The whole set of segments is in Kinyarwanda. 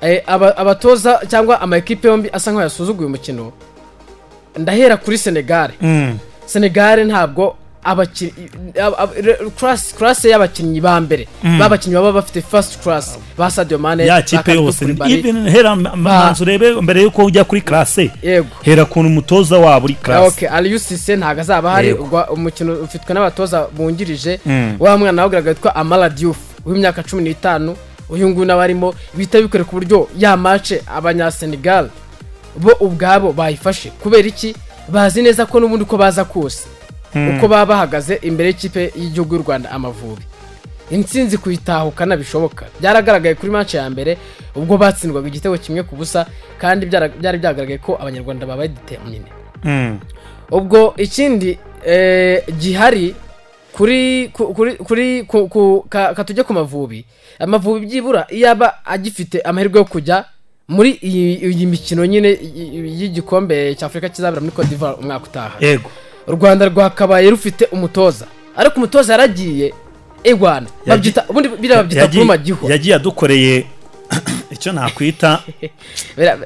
eh, aba- abatoza cyangwa ama ekipe yombi asa nkaho yasuzuguye umukino ndahera kuri senegare senegare ntabwo abakinnyi classe y'abakinnyi ba mbere b'abakinnyi baba bafite first class ba sadio mane ya ba kipe Kalidou yose Koulibaly. even hera manzu urebe mbere yuko ujya kuri karase yego hera kuntu umutoza waba uri karase Okay, Aliou Cisse ntabwo azaba ahari Yego. ubwo umukino ufitwe n'abatoza bungirije Mm. wa mwana wabwiraga witwa Amara Diouf w'imyaka cumi n'itanu uyu nguyu nawe arimo bihita bikore ku buryo ya mace abanyasenegal bo ubwabo bayifashe kubera iki bazi neza ko n'ubundi uko baza kose uko baba bahagaze imbere y'ikipe y'igihugu y'u rwanda amavubi intsinzi kuyitahukana bishoboka byaragaragaye kuri manche ya mbere ubwo batsindwaga igitego kimwe ku busa kandi byara- byari byagaragaye ko abanyarwanda babaye determine Mm. ubwo ikindi eh, gihari kuri ku- kuri kuri ku- ku- ka- katujye ku mavubi amavubi byibura iyo aba agifite amahirwe yo kujya muri iyi iyi mikino nyine y- y- y'igikombe cy'afurika kizabera muri cote d'ivoire umwaka utaha yego u rwanda rwakabaye rufite umutoza ariko umutoza yaragiye egwana babyita ubundi biriya babyita Yagiye- kurumagiho yagiye adukoreye icyo nakwita Biriya-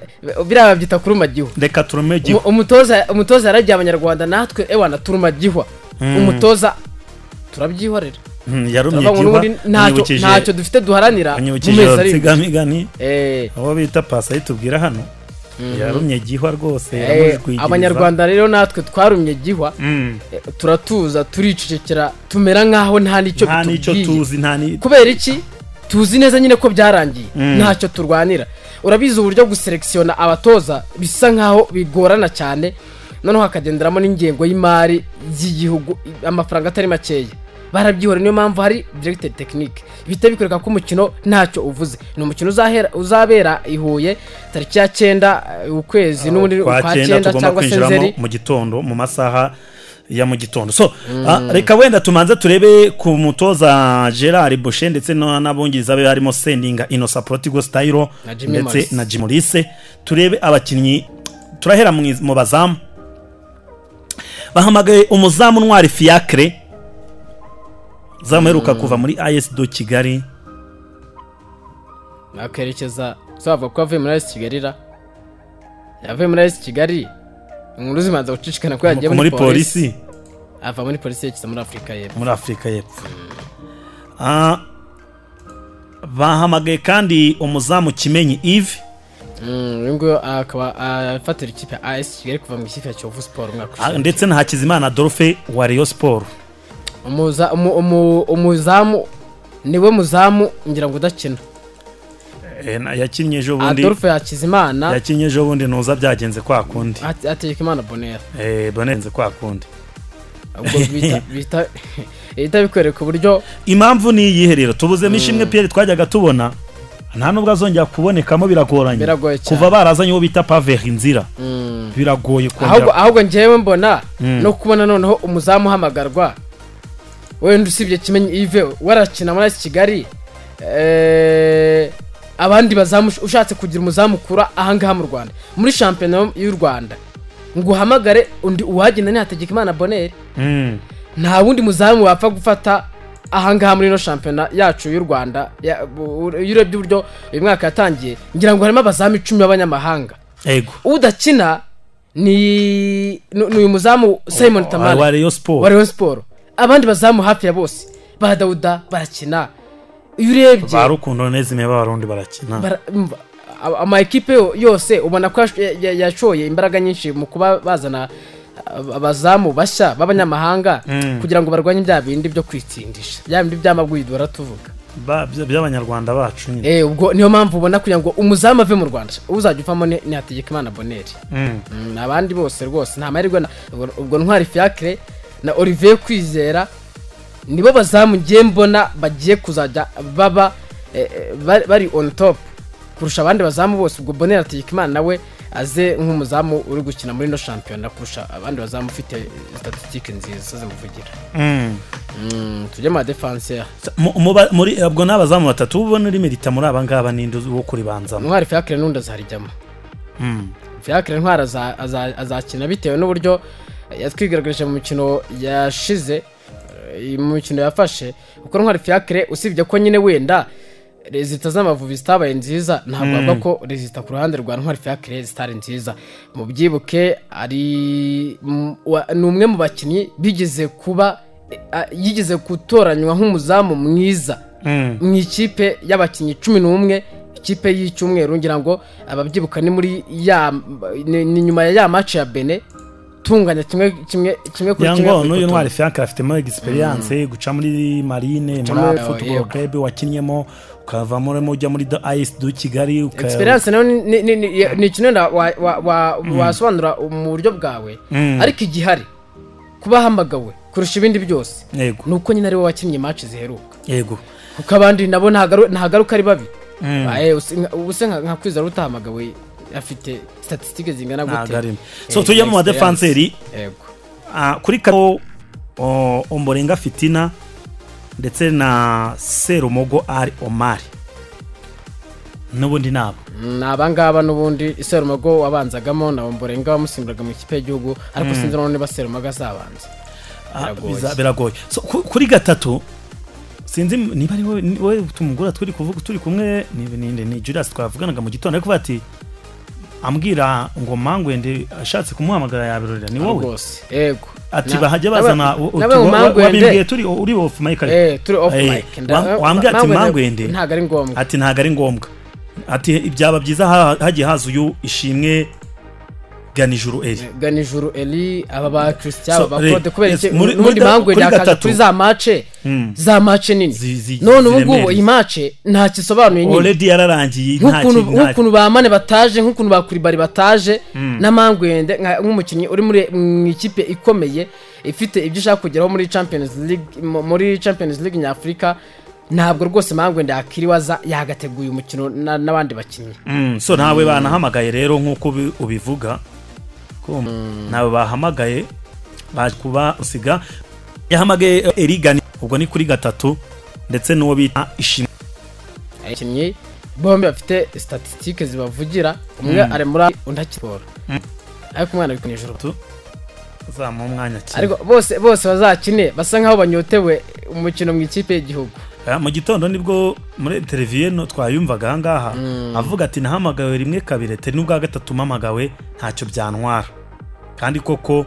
biriya babyita kurumagiho reka turume igihu Umu- umutoza umutoza yaragiye abanyarwanda natwe ewana turumagihwa umutoza turabyihorera Mm, yarumye Turavuga ngo igihuba n'ubundi ntacyo ntacyo dufite duharanira mu anyibukije mezi ari imbere. insigamigani Eh, abo bita pasa yitubwira hano yarumye igihwa rwose eh, yaramujwigiriza. abanyarwanda rero natwe twarumye gihwa Mm. eh, turatuza turicecekera tumera nk'aho nta n'icyo nta n'icyo bitubwiye tuzi nta ni kubera iki tuzi neza nyine ko byarangiye ntacyo turwanira urabizi uburyo guselekisiyona abatoza bisa nkaho bigorana cyane noneho hakagenderamo n'ingengo y'imari y'igihugu amafaranga atari makeya barabyihora niyo mpamvu hari directed tekinike bihita bikwereka ko umukino ntacyo uvuze ni umukino uzahera- uzabera i huye tariki ya cyenda eh, ukwezi n'ubundi kwa ukwa cyenda cyenda tugomba cyangwa se kwinjiramo nzeri mu gitondo mu masaha ya mu gitondo so ah, reka wenda tumanze turebe ku mutoza gerard boshe ndetse no- n'abungiriza be harimo sendinga inosa protigo stayiro Na Jimmy ndetse Morrison. na jimulise turebe abakinnyi turahera mu iz- mu bazamu bahamagaye umuzamu ntwari fiacre zamu uheruka kuva muri as do kigali akerekeza zavuga ko yavuye muri ayisi kigali ra yavuye muri ayisi kigali inkuru zimanza gucicikana ko yagiye muri polisi ava muri polisi yerekeza muri afurika y'epfo muri afurika y'epfo Ah, bahamagaye kandi umuzamu kimenyi ive Mm, uyu nguyu akaba afatira ikipe ya as kigali kuva mu ikipe ya kiyovu siporo umwaka ah, ushize ndetse na hakizimana adolphe wa rayon sport Umuza- umu- umu- umuzamu niwe muzamu ngira ngo udakina Eh, na- yakinnye ejo bundi adolphe hakizimana yakinnye ejo bundi ntuza byagenze kwa kundi Ate- hategekimana bonera Eh, bonenze kwa kundi ubwo bita- bita- bihita bikwereka uburyo impamvu ni iyihe rero tubuzemo ishimwe pierre twajyaga tubona nta nubwo azongera kubonekamo biragoranye Biragoye cyane. kuva barazanye uwo bita paveri inzira biragoye ahubwo kongera ahubwo njyewe mbona Mm. no kubona noneho umuzamu uhamagarwa wenda usibye kimenyi ive warakina muri AS kigali eh, abandi bazamu ushatse kugira umuzamu ukura ahangaha mu rwanda muri shampiyona y'u rwanda ngo uhamagare undi uwagenda ni hategekimana boneri Mm, nta wundi muzamu wapfa gufata ahangaha muri ino shampiyona yacu y'u rwanda ya- bu- iyo urebye uburyo uyu mwaka yatangiye ngira ngo harimo abazamu icumi b'abanyamahanga ego udakina ni ni ni uyu muzamu simon wa tamara rayon sport wa rayon siporo abandi bazamu hafi ya bose ba dawuda barakina iyo urebye ba rukundo nezime b'abarundi barakina bara- umva, a- ama ekipe yo- yose ubona ko yash- ya- ya- yashoye imbaraga nyinshi mu kuba bazana ab- abazamu bashya b'abanyamahanga kugira ngo barwanye bya bindi byo kwitsindisha bya bindi by'amagwido baratuvuga Ba- by- by'abanyarwanda bacu nyine Eh, ubwo niyo mpamvu ubona kugira ngo umuzamu ave mu rwanda uzajya uvamo ni ni hategekimana boneri Mm. Mm, abandi bose rwose nta mahirwe na ubwo- ubwo ntwari fiacre na olivier kwizera nibo bazamu ngiye mbona bagiye kuzajya baba eh, eh, bari- bari on top kurusha abandi bazamu bose ubwo bonera tegekimana nawe aze nk'umuzamu uri gukina muri ino shampiyona kurusha abandi bazamu ufite statisitike nziza zimuvugira Mm. Mm, tujye mu badefansiya Mu- mu ba- muri ubwo ni abazamu batatu uba ubona uri merita muri aba ngaba ninde uzi wo kuribanzamo ntwari fiacre n'undi azarijyamo Mm. fiacre ntwari aza- aza- azakina bitewe n'uburyo yatwigaragarije mu mikino yashize eh, mu mikino yafashe kuko ntwari fiacre usibye ko nyine wenda rezita z'amavubi zitabaye nziza ntabwo avuga ko rezita ku ruhande rwa ntwari fiacre zitari nziza mu byibuke ari m- wa- ni umwe mu bakinnyi bigeze kuba a- yigeze gutoranywa nk'umuzamu mwiza Mm. mu ikipe y'abakinnyi cumi n'umwe ikipe y'icyumweru ngira ngo ababyibuka ni muri ya ni ni nyuma ya ya maci ya bene tunganya kimwe kimwe kimwe kuri kimwe yango kuri n'uyu gatatu. ntwari fiacre afitemo egisperiyanse guca muri marine muri muri- football yego. club wakinnyemo ukavamo urimo ujya muri is du kigali uka- experience nayo ni- ni- ni- ni ni ikintu wenda wa- wa- wa- wasobanura mu buryo bwawe Mm. ariko igihari kuba ahamagawe kurusha ibindi byose yego ni uko nyine ari we wakinnye match ziheruka yego kuko abandi nabo ntagaru- ntagaruka ari babi Mm. Aye, usi- nka- ubuse nka nka kwizera utahamagawe afite statisitike zingana ntabwo gute arimo so tujye experience. mu badefanseri yego Ah, kuri karo o- omborenga fitina ndetse na serumogo ari omari n'ubundi nabo ni abangaba n'ubundi serumago wabanzagamo na mborenga wamusimburaga mu ikipe y'igihugu ariko sinzi noneho niba serumago azabanza Ah, Biragoye. biza- biragoye So, ku- kuri gatatu sinzi m- niba ari wowe- ni wowe tumugura turi kuvuga turi kumwe ni- ni ni Julius twavuganaga mu gitondo ariko kuvuga ati ambwira ngo mangwende ashatse kumuhamagara yabirorera ni wowe rwose yego ati Na- bahajya nawe- bazana u- utu- nawe wa- mu wa- Mangwende- wabimbwiye turi uri off mic ariko. Eh, turi off Eh, mic. Nda- wa- wambwiye ati Mangwende- mangwende ntabwo ari ngombwa ati ntabwo ari ngombwa ati byaba byiza ha- hagiye haza uyu ishimwe ganijuru eri gana ijuru eri aba ba christian So, aba ba claude re- kubera yes, iki muri- muri n'ubundi da- kuri mangwende akaza gatatu. kuri za mace Mm. za mace nini Zi- zi- none ubu ngubu ziremereye. iyi mace ntacyo isobanuye nyine oredi yararangiye nta nk'ukuntu kintu- nta- nk'ukuntu ba mane bataje nk'ukuntu ba kuribari bataje na mangwende nka- nk'umukinnyi uri muri mu ikipe ikomeye ifite ibyo ushaka kugeraho muri champions league mu- muri champions league nyafurika ntabwo rwose mangwende yakiriwe aza yagateguye umukino na- n'abandi bakinnyi Mm, so ntawe banahamagaye rero nk'uko ubi- ubivuga ko ntawe bahamagaye baje kuba usiga yahamagaye eh, erigani ubwo ni kuri gatatu ndetse n'uwo bita ishimwe abakinnyi bombi bafite statisitike zibavugira umwe ari muri A, undi akiri siporo ariko umwana ari ku ijoro Tu- uzamuha umwanya kimwe. ariko bose bose bazakine basa nk'aho banyotewe umukino mu ikipe y'igihugu Ah, mu gitondo nibwo muri televiziyo no twayumvaga ahangaha avuga ati nahamagawe rimwe kabiri ati n'ubwa gatatu mpamagawe ntacyo byantwara kandi koko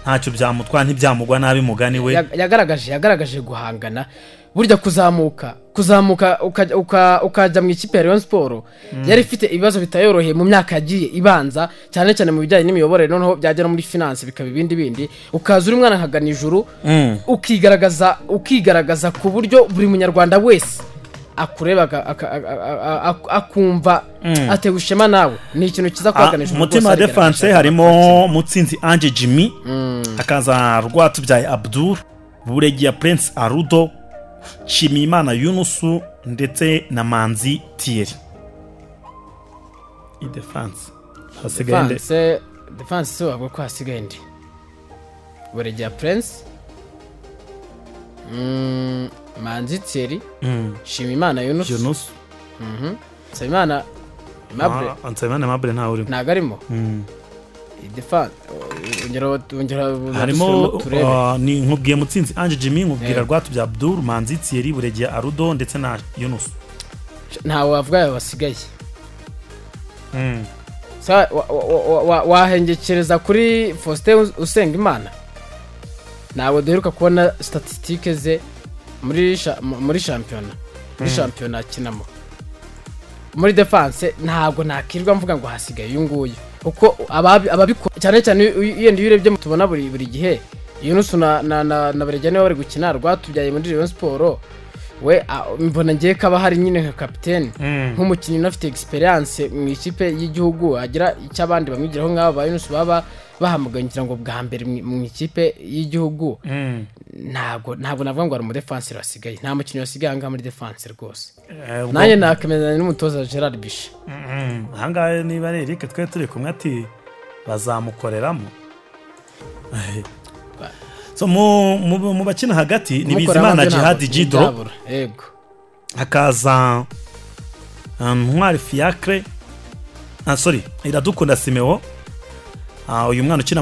ntacyo byamutwara ntibyamugwa nabi mugani we Ya- yagaragaje yagaragaje guhangana burya kuzamuka kuzamuka ukajya- uka- ukajya mu ikipe ya Rayon Sport yari ifite ibibazo bitayoroheye mu myaka yagiye ibanza cyane cyane mu bijyanye n'imiyoborere noneho byagera muri finance bikaba ibindi bindi ukaza uri mwana nkagana ijuru Mm. ukigaragaza ukigaragaza ku buryo buri munyarwanda wese akureba aka- aka- aka- a- a- akumva atewe ishema nawe ni ikintu kiza Ah, kubaganisha umutima wa defanse harimo mutsinzi ange jimmy hakaza rwatubyaye abdul buregiya prince arudo nshimiyimana yunusu ndetse na manzi tiyeri idefanse hasigaye nde defanse si wavuga ko hasigaye ndi buregeya prince Mm, manzi thierry Mm, shima imana yunus yunusu nsaba imana aimable Ah, nsabimana mabure ntawe urimo ntago arimo Mm. defanse ongera ongera harimo dusubiremo turebe. uh, ni nkubwiye mutsinzi ange jimmy nkubwira Yego. rwatubyaye abdul manzi tiyeri buregiya arudo ndetse na yunusu ntawe wavuga yawe basigaye Mm. Sa- wa- wa- wa- wa- wahengekereza kuri faustin Us- usengimana ntabwo duheruka kubona statisitike ze muri sha- mu- muri shampiyona muri shampiyona akinamo muri defanse ntabwo nakirirwa mvuga ngo hasigaye uyu nguyu kuko ababi- ababikora cyane cyane iyo- iyo- yenda iyo urebye mu tubona buri buri gihe yunusu na na na na Beregeya niwe bari gukina rwatubyaye muri Rayon Sport we a- mbona ngiye kaba hari nyine nka kapitene Mm. nk'umukinnyi unafite experience mu ikipe y'igihugu agira icyo abandi bamwigiraho nk'aba ba Yunus baba bahamagaye ngira ngo bwa mbere mu- mu ikipe y'igihugu Mm. ntabwo ntabwo navuga ngo ari umudefanseri wasigaye nta mukinnyi wasigaye ahangaha muri defanse rwose Eh, ubwo- nanjye nakemeranya n'umutoza Gerard Bishe Mm, ahangaha niba ari erike twari turi kumwe ati bazamukoreramo so mu, mu, mu bakina hagati ni Kumukoreraho bizimana nabyo ntabwo jihadi jidro byabura. yego hakaza um, ntwari fiacre ah, sorry iradukunda simeo Ah, uyu mwana ukina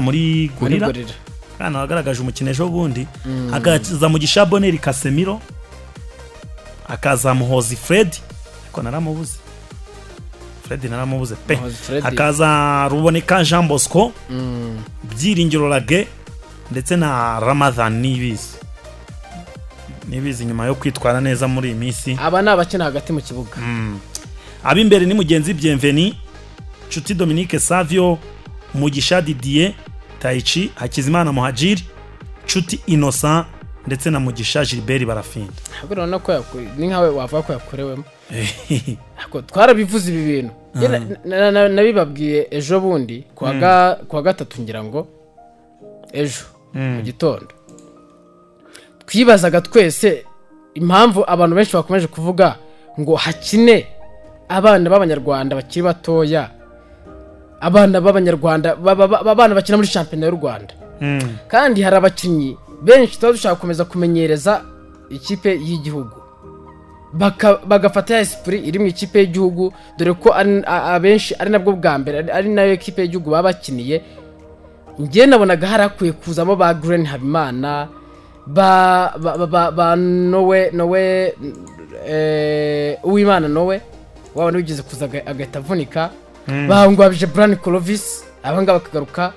muri muri gorira gorira kana wagaragaje umukino ejo bundi hakaza mugisha boneri kasemiro hakaza muhozi fred kuko naramubuze fred naramubuze pe Umuhanzi Fred. hakaza ruboneka jean bosco Mm. byiringiro rage ndetse na ramadhan nibizi nibizi nyuma yo kwitwara neza muri iyi minsi aba ni abakina hagati mu kibuga ab'imbere ni mugenzi bienveni nshuti dominique savio mugisha didier tayici hakizimana muhajiri nshuti innocent ndetse na mugisha gilbert barafinda ahubwo urabona ko yaku- ni nkawe wavuga ko yakorewemo Ako, twarabivuze ibi bintu Ye na- na- na- nabibabwiye ejo bundi ku wa ga- ku wa gatatu ngira ngo ejo mu gitondo twibazaga twese impamvu abantu benshi bakomeje kuvuga ngo hakine abana b'abanyarwanda bakiri batoya abana b'abanyarwanda ba- ba- ba- abana bakina muri shampiyona y'u rwanda Mm. kandi hari abakinnyi benshi tuba dushaka gukomeza kumenyereza ikipe y'igihugu Baka- bagafata ya esipuri iri mu ikipe y'igihugu dore ko ari- a- abenshi ari nabwo bwa mbere ari- ari nayo ekipe y'igihugu baba bakiniye njye nabonaga hari hakwiye kuzamo ba Green habimana ba ba ba, ba, ba nowe nowe eh, uwimana nowe waba nigeze kuza aga- agahita avunika bangwabije burani korovisi abangaba bakagaruka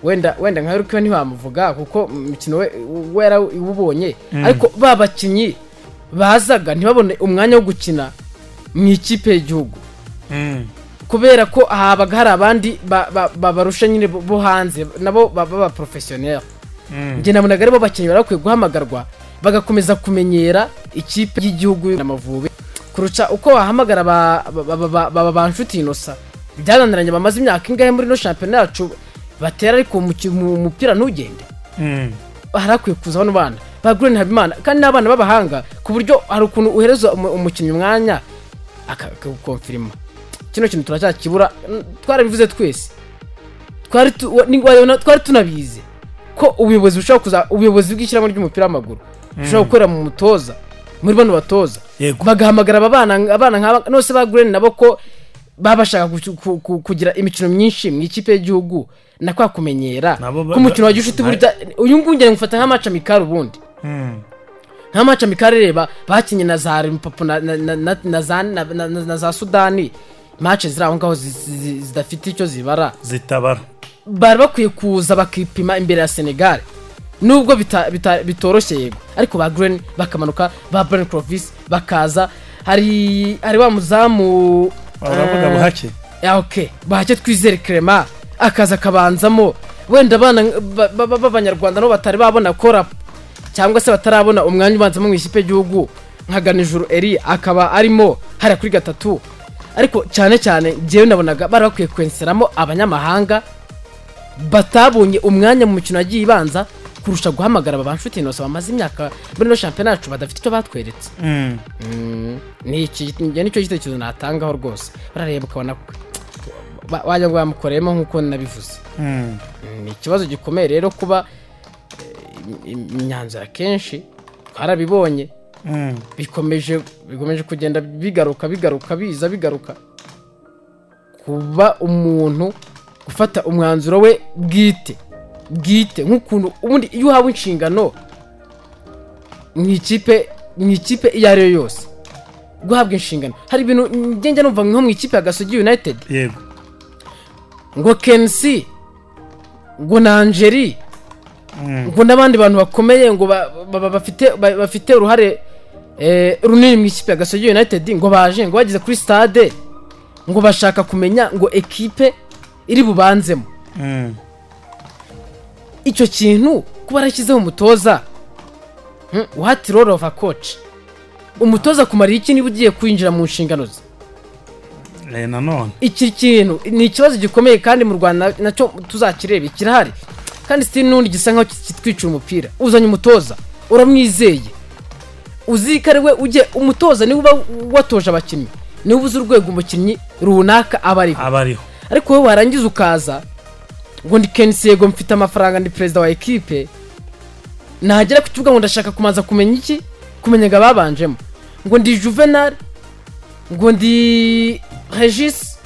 wenda wenda nka York ntibamuvuga kuko umukino we we yara- uwubonye ariko ba bakinnyi bazaga ntibabone umwanya wo gukina mu ikipe y'igihugu Mm. kubera ko habaga hari abandi ba- ba- babarusha nyine bo- bo hanze nabo baba professionnaire njye nabonaga aribo bakinnyi bari bakwiye guhamagarwa bagakomeza kumenyera ikipe y'igihugu n'amavubi kurusha uko wahamagara aba- aba- aba- aba aba ba nshuti inosa byananiranye bamaze imyaka ingahe muri ino shampiyona yacu batera ariko umuki- mu- umupira ntugende Mm. hari hakwiye kuza bano bana ba Green Habimana kandi n'abana b'abahanga ku buryo hari ukuntu uhereza umu- umukinnyi umwanya akagukonfirima kino kintu turacyakibura n- twarabivuze twese twari tu- wa- ni- wabona twari tunabizi ko ubuyobozi bushobora kuza ubuyobozi bw'ishyirahamwe ry'umupira w'amaguru bushobora gukorera mu mutoza muri bano batoza Yego. bagahamagara aba bana abana nk'aba nose ba Green nabo ko baba bashaka gucu- ku- ku- kugira imikino myinshi mu ikipe y'igihugu na kwa kumenyera Nabo ba- ko umukino wa gishuti ba- burya uyu nguyu ngera ngufata nka maca mikari ubundi Mm. nka maca mikari reba bakinnye na za limpapo na, na, na, na, na, za- na, na, na, na za sudani mace ziri aho ngaho zi- zi- zi- zidafite icyo zibara zitabara bari bakwiye kuza bakipima imbere ya senegal nubwo bita- bita- bitoroshye yego ariko ba green bakamanuka ba brian crovis bakaza hari hari wa muzamu uravuga eh, buhake ya oke bahake twizere kerema akaza akabanzamo wenda abana ba- ba- ba- b'abanyarwanda nabo batari babona kora cyangwa se batarabona umwanya ubanzamo mu ikipe y'igihugu nka ganijuru eri akaba arimo hariya kuri gatatu ariko cyane cyane njyewe nabonaga bari bakwiye kwenseramo abanyamahanga batabonye umwanya mu mikino yagiye ibanza kurusha guhamagara aba banshuti inoso bamaze imyaka muri ino shampiyona yacu badafite icyo batweretse Mm. ni iki njye nicyo gitekerezo natangaho rwose barareba ukabona ko- ba- wagira ngo bamukoreyemo nk'uko nabivuze Mm. ni ikibazo gikomeye rero kuba eh, im- imyanzuro akenshi twarabibonye Mm. bikomeje bikomeje kugenda bigaruka bigaruka biza bigaruka kuba umuntu gufata umwanzuro we bwite bwite nk'ukuntu ubundi iyo uhawe inshingano mu ikipe mu ikipe iyo ari yo yose guhabwa inshingano hari ibintu ngenda numva nko mu ikipe ya gasogi united yego ngo kensi ngo nanjeri Mm. ngo n'abandi bantu bakomeye ngo ba- ba- ba- bafite ba- bafite uruhare eh, runini mu ikipe ya gasogi united ngo baje ngo bageze kuri stade ngo bashaka kumenya ngo ekipe iri bubanzemo Mm. icyo kintu kuba yarashyizeho umutoza hmm, uhati role of a coach umutoza kumara iki niba ugiye kwinjira mu nshingano ze Eh, nanone iki kintu ni ikibazo gikomeye kandi mu rwanda nacyo tuzakireba kirahari kandi sitini n'undi gisa nkaho kitwicira umupira uzanye umutoza uramwizeye uzi ko ari we ujye umutoza niwe uba watoje abakinnyi niwe ubuze urwego umukinnyi runaka aba ariho aba ariho ariko wowe warangiza ukaza ngo ndi kenisi yego mfite amafaranga ndi perezida wa ekipe nagera ku kibuga ngo ndashaka kumanza kumenya iki kumenya ngo ababanjemo ngo ndi juvenal ngo ndi regis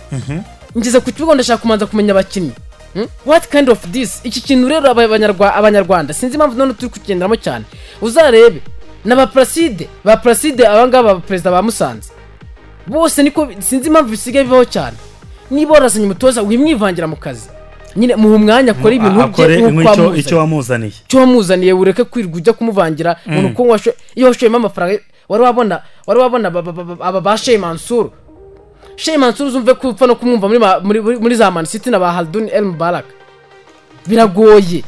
ngeze ku kibuga ngo ndashaka kumanza kumenya abakinnyi Hmm? what kind of this iki kintu rero aba- abanyarwa- abanyarwanda sinzi impamvu none turi kukigenderamo cyane uzarebe na ba placide ba placide abangaba ba perezida ba musanze bose niko sinzi impamvu bisigaye bibaho cyane niba warazanye umutoza wimwivangira mu kazi nyine muha umwanya akora ibintu bye akore nk'uko icyo wamuzanye. icyo wamuzaniye icyo wamuzaniye ureke kwirwa ujya kumuvangira umuntu ko washo- iyo washoyemo amafaranga wari wabona wari wabona aba- aba- aba- aba ba sheyi mansuru sheyi mansuru uzumve ko upfa no kumwumva muri ma- muri- muri- muri za manisiti na ba haduni el mubaraka biragoye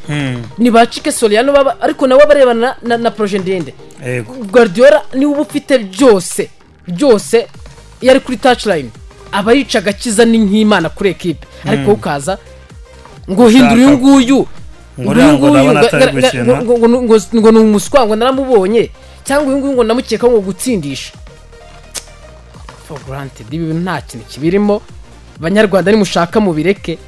ni ba cike soriyano baba ariko nawe barebana na- na na poroje ndende yego guardiola niwe uba ufite byose byose iyo ari kuri touchline aba yica agakiza ni nk'imana kuri ekipe ariko wowe ukaza ngo hindura uyu nguyu ngo uriya ngo uyu nguyu ndabona ga- atari ga- ga- gukina. ngo- ngo- ngo- ngo- ngo ni umuswa ngo naramubonye cyangwa uyu nguyu ngo namukekaho ngo gutsindisha for granted ibi bintu nta kintu kibirimo banyarwanda nimushaka mubireke